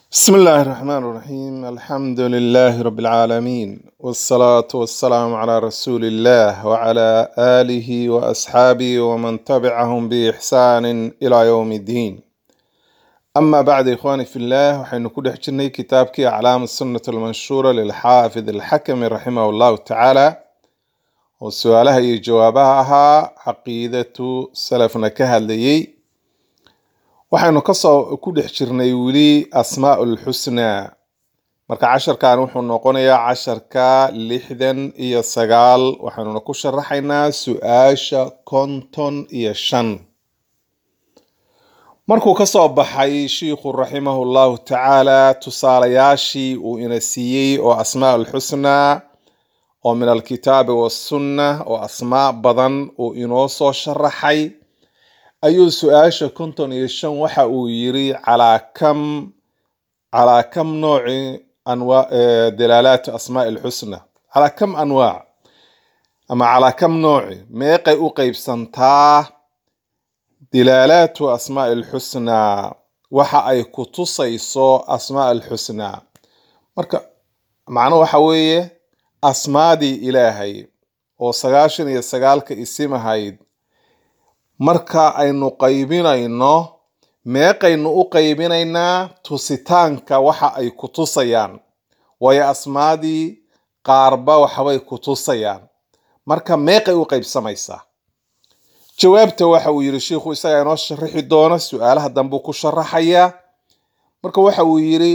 بسم الله الرحمن الرحيم الحمد لله رب العالمين والصلاة والسلام على رسول الله وعلى آله وأصحابه ومن تبعهم بإحسان إلى يوم الدين أما بعد إخواني في الله وحين كل حجرني كتابك أعلام السنة المنشورة للحافظ الحكم رحمه الله تعالى وسؤالها iyo jawaabaha caqiidatu salafna ka hadlayay waxaynu kasoo ku dhex jirnay weli asmaau lxusnaa marka casharkan wuxuu noqonayaa casharka lixdan iyo sagaal waxaanuna ku sharaxaynaa su-aasha konton iyo shan markuu kasoo baxay shiikhu raximahu llahu tacaala tusaalayaashii uu ina siiyey oo asmaa lxusnaa oo min alkitaabi wasunna oo asmaa badan uu inoo soo sharaxay ayuu su-aasha konton iyo shan waxa uu yiri calaa kam calaa kam nooci anwa dalaalaat asmaa lxusna calaa kam anwaac ama calaa kam nooci meeqay u qeybsantaa dilaalaatu asmaa lxusnaa waxa ay ku tusayso asmaa lxusnaa marka macno waxa weeye asmaadii ilaahay oo sagaashan iyo sagaalka isim ahayd marka aynu qaybinayno meeqaynu u qaybinaynaa tusitaanka waxa ay ku tusayaan waayo asmaadii qaarba waxbay ku tusayaan marka meeqay u qaybsamaysaa jawaabta waxa uu yiri shiikhu isagaa inoo sharaxi doona su-aalaha dambuu ku sharaxayaa marka waxa uu yiri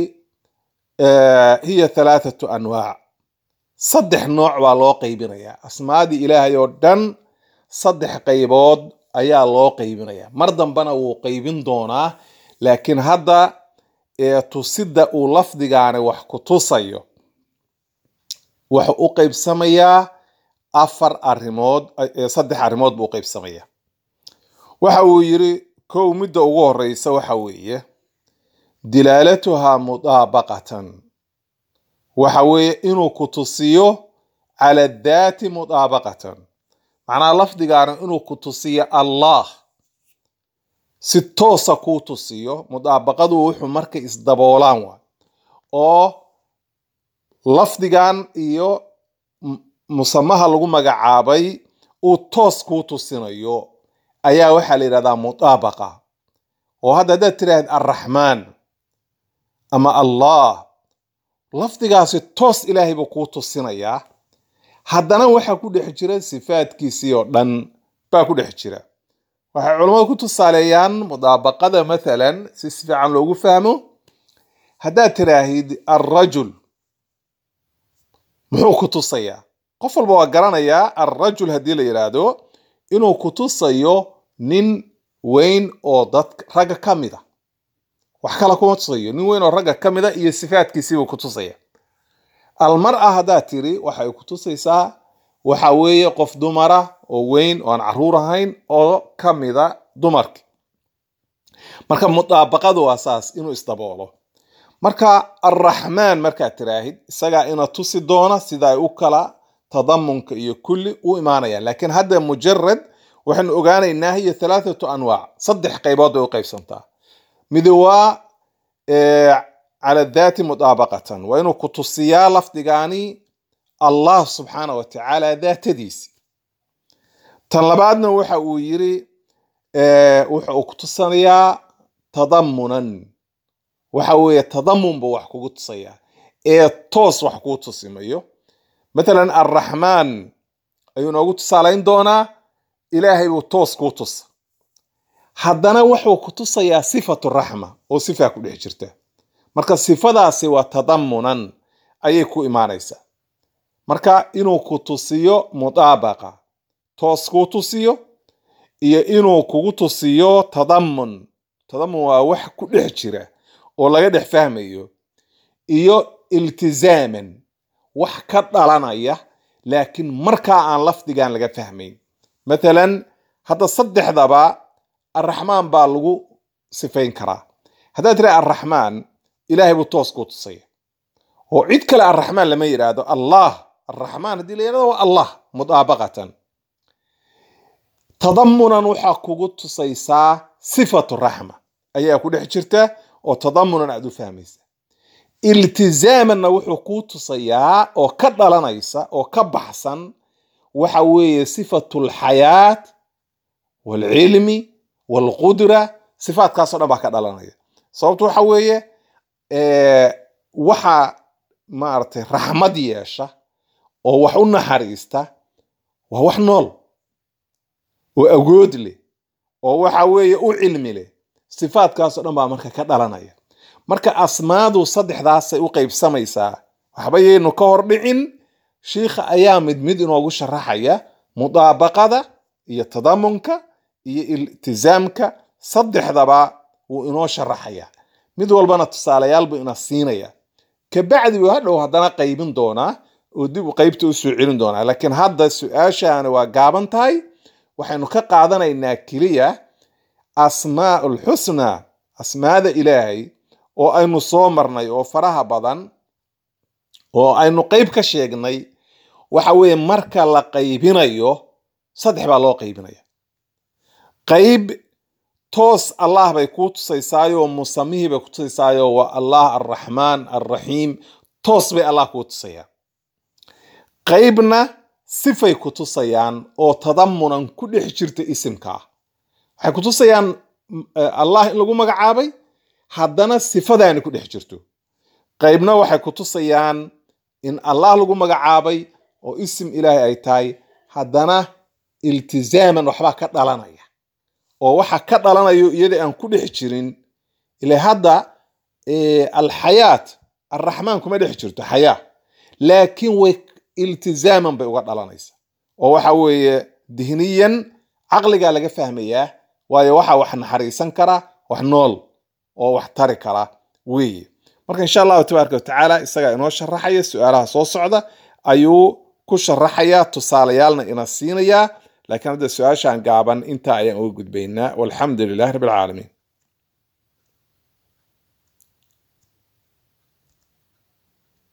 hiya halaathatu anwaac saddex nooc baa loo qaybinayaa asmaadii ilaahay oo dhan saddex qaybood ayaa loo qaybinaya mar dambena wuu qaybin doonaa laakiin hadda ee tusida uu lafdigaani wax ku tusayo wuxuu u qaybsamayaa afar arimood saddex arrimood buu u qaybsamayaa waxa uu yiri kow midda ugu horeysa waxa weeye dilaalatuhaa mudaabaqatan waxa weeye inuu ku tusiyo cala daati mudaabaqatan macnaha lafdigaana inuu ku tusiyo allah si toosa kuu tusiyo mudaabaqadu wuxuu markay isdaboolaan waa oo lafdigan iyo musamaha lagu magacaabay uu toos kuu tusinayo ayaa waxaa la yidhahdaa mudaabaqa oo hadda haddaad tiraahd arraxmaan ama allah lafdigaasi toos ilaahay buu kuu tusinayaa haddana waxaa ku dhex jira sifaadkiisii oo dhan baa ku dhex jira waxay culammadu ku tusaaleeyaan mudaabaqada mathalan si si fiican loogu fahmo haddaad tiraahid alrajul muxuu ku tusayaa qof walba waa garanayaa alrajul haddii la yidhaahdo inuu ku tusayo nin weyn oo dad ragga ka mid a wax kale kuma tusayo nin weyn oo ragga ka mid a iyo sifaadkiisiibuu ku tusaya almar-a haddaad tiri waxay ku tusaysaa waxa weeye qof dumara oo weyn oo aan caruur ahayn oo ka mida dumarki marka mudaabaqadu waa saas inuu isdaboolo marka alraxmaan markaad tiraahid isagaa ina tusi doona sida ay u kala tadamunka iyo kulli u imaanayaan laakiin hadda mujarad waxaynu ogaanaynaa hiyo halaathatu anwaac saddex qaybood bay u qaybsantaa midi waa cala daati mudaabaqatan waa inuu ku tusiyaa lafdigaani allah subxaana wa tacaala daatadiisi tan labaadna waxa uu yiri wuxa uu ku tusanayaa tadamunan waxa weeye tadamun buu wax kugu tusayaa ee toos wax kuu tusimayo mathalan alraxmaan ayuu noogu tusaalayn doonaa ilaahay buu toos kuu tusa haddana wuxuu ku tusayaa sifatu raxma oo sifaa ku dhex jirta marka sifadaasi waa tadamunan ayay ku imaanaysaa marka inuu ku tusiyo mudaabaqa toos kuu tusiyo iyo inuu kugu tusiyo tadamun tadamun waa wax ku dhex jira oo laga dhex fahmayo iyo iltizaaman wax ka dhalanaya laakiin markaa aan lafdigan laga fahmayn mathalan hadda saddexdaba arraxmaan baa lagu sifayn karaa haddaad tira arraxmaan ilaahay buu toos kuu tusaya oo cid kale arraxmaan lama yidhaahdo allah arraxmaan haddii la yidhahdo waa allah mudaabaqatan tadamunan waxaa kugu tusaysaa sifatu raxma ayaa ku dhex jirta oo tadamunan aad u fahmaysa iltizaamanna wuxuu kuu tusayaa oo ka dhalanaysa oo ka baxsan waxa weeye sifatu lxayaat waalcilmi waalqudra sifaatkaasoo dhan baa ka dhalanaya sababtu waxa weeye waxa maaragtay raxmad yeesha oo wax u naxariista waa wax nool oo agood leh oo waxa weeye u cilmi leh sifaatkaasoo dhan baa marka ka dhalanaya marka asmaadu saddexdaasay u qaybsamaysaa waxba yaynu ka hor dhicin shiikha ayaa mid mid inoogu sharaxaya mudaabaqada iyo tadamunka iyo iltizaamka saddexdaba wuu inoo sharaxaya mid walbana tusaalayaal buu ina siinaya kabacdi buu hadhow haddana qaybin doonaa oo dib u qaybta usoo celin doonaa laakiin hadda su-aashaani waa gaaban tahay waxaynu ka qaadanaynaa keliya asmaa ulxusnaa asmaada ilaahay oo aynu soo marnay oo faraha badan oo aynu qayb ka sheegnay waxa weeye marka la qaybinayo saddex baa loo qaybinaya qayb toos allah bay kuu tusaysaayoo musamihii bay ku tusaysaayo waa allah alraxmaan alraxiim toos bay allah kuu tusayaan qaybna sifay ku tusayaan oo tadamunan ku dhex jirta isimka ah waxay ku tusayaan allah in lagu magacaabay haddana sifadaani ku dhex jirto qaybna waxay ku tusayaan in allah lagu magacaabay oo isim ilaahay ay tahay haddana iltizaaman waxbaa ka dhalanaya oo waxa ka dhalanayo iyada aan ku dhex jirin ila hadda alxayaat alraxmaan kuma dhex jirto xayaa laakiin way iltizaaman bay uga dhalanaysa oo waxa weeye dihniyan caqligaa laga fahmayaa waayo waxa wax naxariisan kara wax nool oo wax tari kara weeye marka insha allahu tabaaraka watacaala isagaa inoo sharaxaya su-aalaha soo socda ayuu ku sharaxayaa tusaalayaalna ina siinayaa laakiin hadda su-aashaan gaaban intaa ayaan uga gudbaynaa walxamdu lilahi rabbi alcaalamiin